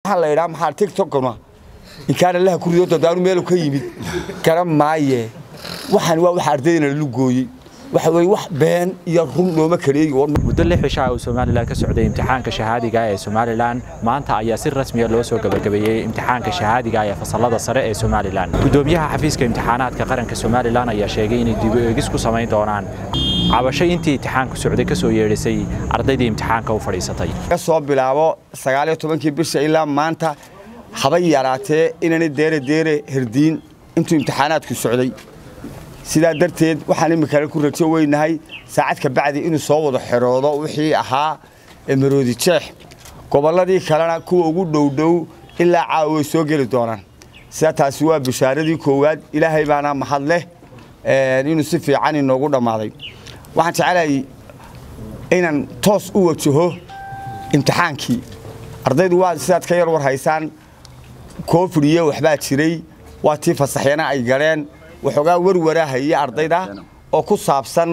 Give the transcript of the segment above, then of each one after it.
waxaa la idhaa maxaa tiktokna inkaana laha ku rido dadaanu meelu ka yimid garan maaye waxaan waa waxa ardaydana lalu gooyey waxa weeye wax been iyo run looma kaleegi muddo lix cisho ah uu somalilan ka socday imtixaanka shahaadiga ee somalilan maanta ayaa si rasmiya loo soo gabagabeeyey imtixaanka shahaadiga ee fasalada sare ee somalilan gudoomiyaha xafiiska imtixaanaadka qaranka somalilan ayaa sheegay inay dib u eegis ku samayn doonaan cabasho intii imtixaanku socday ka soo yeedhisay ardaydii imtixaanka u fadhiisatay ka soo bilaabo sagaaliyo tobankii bisha ilaa maanta habay yaraatee inaanay deere deere herdiin intuu imtixaanaadku socday sidaa darteed waxaan iminkale ku rajo weynahay saacad ka bacdi inuu soo wada xeroodo wixii ahaa maroodi jeex gobolladii kalena kuwa ugu dhowdhow ilaa caawa way soo geli doonaan sidaa taasi waa bishaaradii koowaad ilaahay baana mahad leh inuu si fiican inoogu dhammaaday waxaan jecelahay inaan toos u wajaho imtixaankii ardaydu waa sidaad ka yar war haysaan koofid iyo waxbaa jiray waa tii fasaxyana ay galeen waxoogaa warwarahaya ardayda oo ku saabsan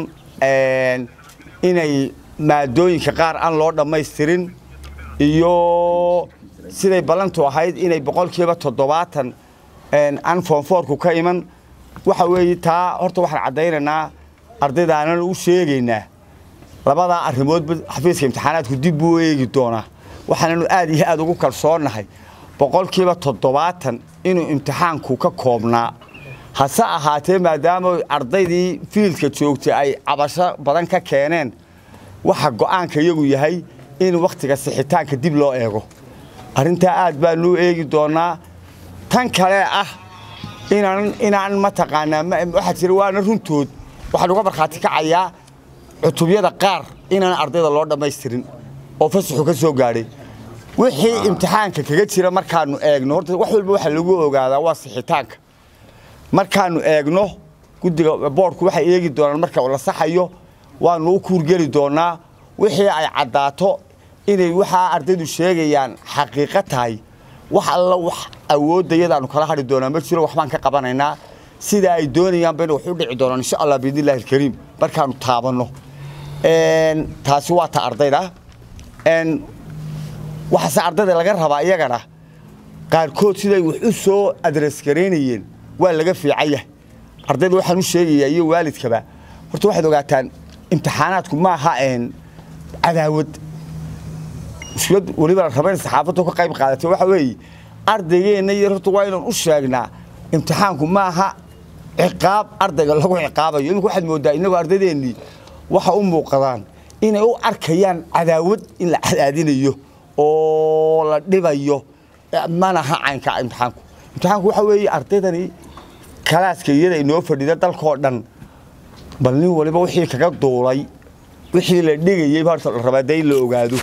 inay maadooyinka qaar aan loo dhammaystirin iyo siday ballantu ahayd inay boqolkiiba toddobaatan aan foonfoorku ka iman waxa weeye taa horta waxaan caddaynaynaa ardaydaanan u sheegaynaa labadaa arrimoodba xafiiska imtixaanaadku dib buu eegi doonaa waxaananu aad iyo aad ugu kalsoonnahay boqolkiiba toddobaatan inuu imtixaanku ka koobnaa hase ahaatee maadaama ardaydii fiildka joogtay ay cabasho badan ka keeneen waxa go'aanka iyagu yahay in wakhtiga sixitaanka dib loo eego arrintaa aad baanuu eegi doonaa tan kale ah inaan inaan mataqaanaa waxaa jira waana runtood waxaan uga markhaati kacayaa cutubyada qaar inaan ardayda loo dhammaystirin oo fasaxu ka soo gaadhay wixii imtixaanka kaga jira markaanu eegno horta wax walba waxa lagu ogaadaa waa sixitaanka markaanu eegno guddiga boorku waxay eegi doonaan marka la saxayo waanu u kuurgeli doonaa wixii ay caddaato inay waxaa ardaydu sheegayaan xaqiiqo tahay wax alla wax awooddayadaanu kala hadhi doonaa ma jiro waxbaan ka qabanaynaa sida ay doonayaan bayna wax u dhici doonaan insha allah biidnillahi alkariim markaanu taabanno taasi waa ta ardayda waxaase ardayda laga rabaa iyagana qaarkood siday wax u soo adresgaraynayeen waa laga fiican yahay ardayda waxaan u sheegayaa iyo waalidkaba horta waxaad ogaataan imtixaanaadku ma aha cadaawad mushkilad weliba la raba in saxaafaddu ka qayb qaadatay waxa weeye ardaygeenna iyo horta waa inaan u sheegnaa imtixaanku ma aha ciqaab ardayga lagu ciqaabayo iminka waxaad mooddaa innagoo ardaydeenii waxa u muuqdaan inay u arkayaan cadaawad in la cadaadinayo oo la dhibayo manaha caynka imtixaanku imtixaanku waxa weeye ardaydani kalaaska iyada inoo fadhida dalkoo dhan bal nin waliba wixii kaga duulay wixii la dhigayey horta la rabaa dee in la ogaado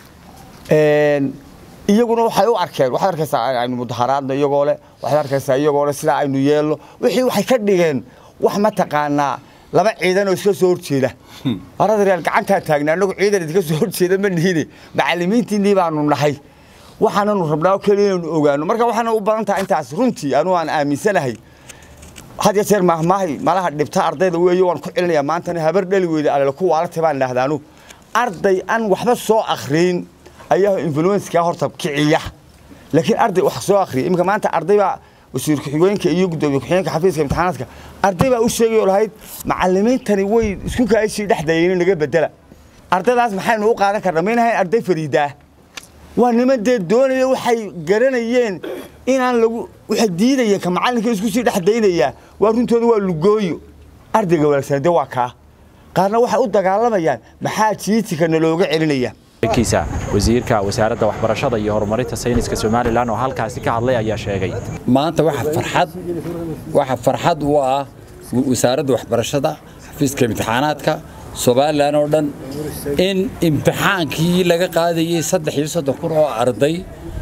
iyaguna waxay u arkeen waxaad arkaysaa aynu mudaharaadno iyagoo leh waxaad arkaysaa iyagoo leh sidaa aynu yeelno wixii waxay ka dhigeen wax mataqaanaa laba ciidan oo iska soo horjeeda arada real gacantaa taagna annagu ciidan idinka soo horjeeda ma nihine macallimiintiinnii baanu nahay waxaananu rabnaa keliya inaynu ogaano marka waxaana u badan tahay intaas runtii anuu aan aaminsanahay had ya jeer maahmaahay malaha dhibta ardayda weeye waan ku celinayaa maantana habar dhali weyda alele ku waalatay baan idhahdaanu arday aan waxba soo akhriyin ayaa influenska horta kiciya laakiin arday wax soo akhriya iminka maanta arday baa wasiir ku-xigeenka iyo gudoomiye ku-xigeenka xafiiska imtixaanaadka arday baa u sheegayoo lahayd macallimiintani way isku kaashii dhex dayeen naga bedela ardaydaas maxaynu u qaadan karnaa maynahayn arday fariidaa waa niman dee doonaya waxay garanayeen inaan lagu waxay diidayeen ka macallinka isku sii dhex daynayaa waa runtooda waa lugooyo ardayga wanaagsan dee waa kaa qaarna waxay u dagaalamayaan maxaa jiitika nalooga celinaya kiisa wasiirka wasaaradda waxbarashada iyo horumarinta sayniska somalilan oo halkaasi ka hadlay ayaa sheegay maanta waxa farxad waxa farxad u ah wasaaradda waxbarashada xafiiska imtixaanaadka somalilan oo dhan in imtixaankii laga qaadayey saddex iyo soddon kun oo arday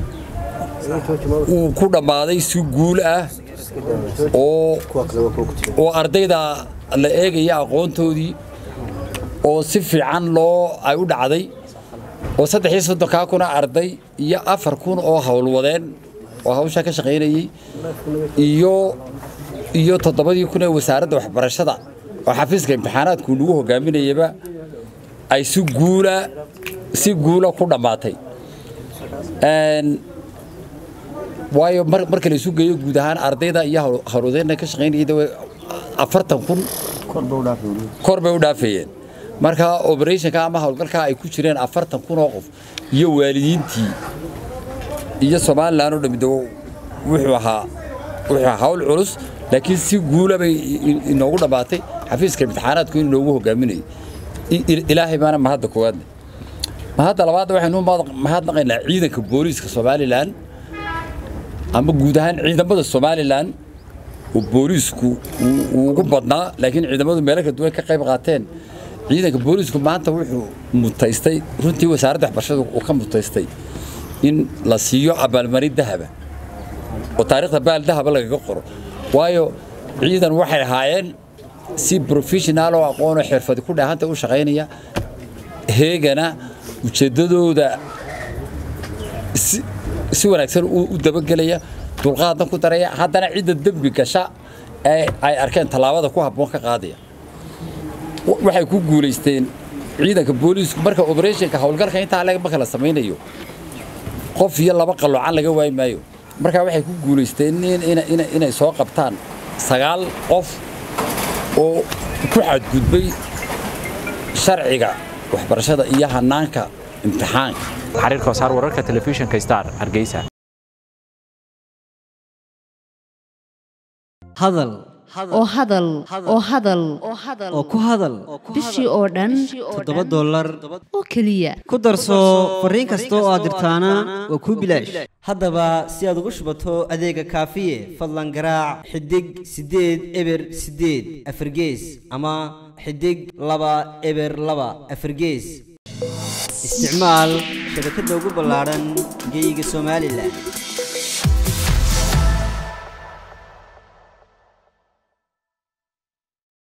uu ku dhammaaday si guul ah oo ardayda la eegaya aqoontoodii oo si fiican loo ay u dhacday oo saddex iyo soddonkaa kuna arday iyo afar kun oo howlwadeen oo hawshaa ka shaqaynayey iyo iyo toddobadii kun ee wasaaradda waxbarashada oo xafiiska imtixaanaadku lagu hogaaminayaba ay si guula si guula ku dhammaatay waayo marka la isu geeyo guud ahaan ardayda iyo howlwadeenna ka shaqaynayay afartan kun kor bay u dhaafeeyeen marka operationka ama howlgalka ay ku jireen afartan kun oo qof iyo waalidiintii iyo somalilan oo dhammi wuxuu ahaa wuxuu ahaa hawl culus laakiin si guula bay inoogu dhammaatay xafiiska imtixaanaadku in inoogu hogaaminayo ilaahay baana mahadda koowaadne mahadda labaadna waxaynu mahadnaqaynaa ciidanka booliiska somalilan ama guud ahaan ciidamada somalilan oo booliisku uu ugu badnaa laakiin ciidamadu meelo kala duwan ka qayb qaateen ciidanka booliisku maanta wuxuu mutaystay runtii wasaaradda waxbarashada uu ka mutaystay in la siiyo abaalmarin dahaba oo taariikhda baal dahaba lagaga qoro waayo ciidan waxay ahaayeen si professional oo aqoonoo xirfadi ku dhaahanta u shaqaynaya heegana ujeeddadooda si wanaagsan u dabagelaya dulqaadna ku daraya haddana cidda dembi gasha ee ay arkeen tallaabada ku habboon ka qaadaya waxay ku guulaysteen ciidanka booliisku marka operationka howlgalka intaa leg marka la samaynayo qof iyo laba qaloocan laga waayi maayo markaa waxay ku guulaysteen inay soo qabtaan sagaal qof oo ku xadgudbay sharciga waxbarashada iyo hanaanka imtixaanka xariir koosaar wararka telefishinka star hargeysa hadal oo hadal oo hadal oo ku hadal bishii oo dhan toddoba dollar oo keliya ku darso fariin kasta oo aad dirtaana waa kuu bilaash haddaba si aad ugu shubato adeega kaafiye fadlan garaac xidig siddeed eber siddeed afargees ama xidig laba eber laba afargees isticmaal shabakadda ugu ballaadhan geyga somalilan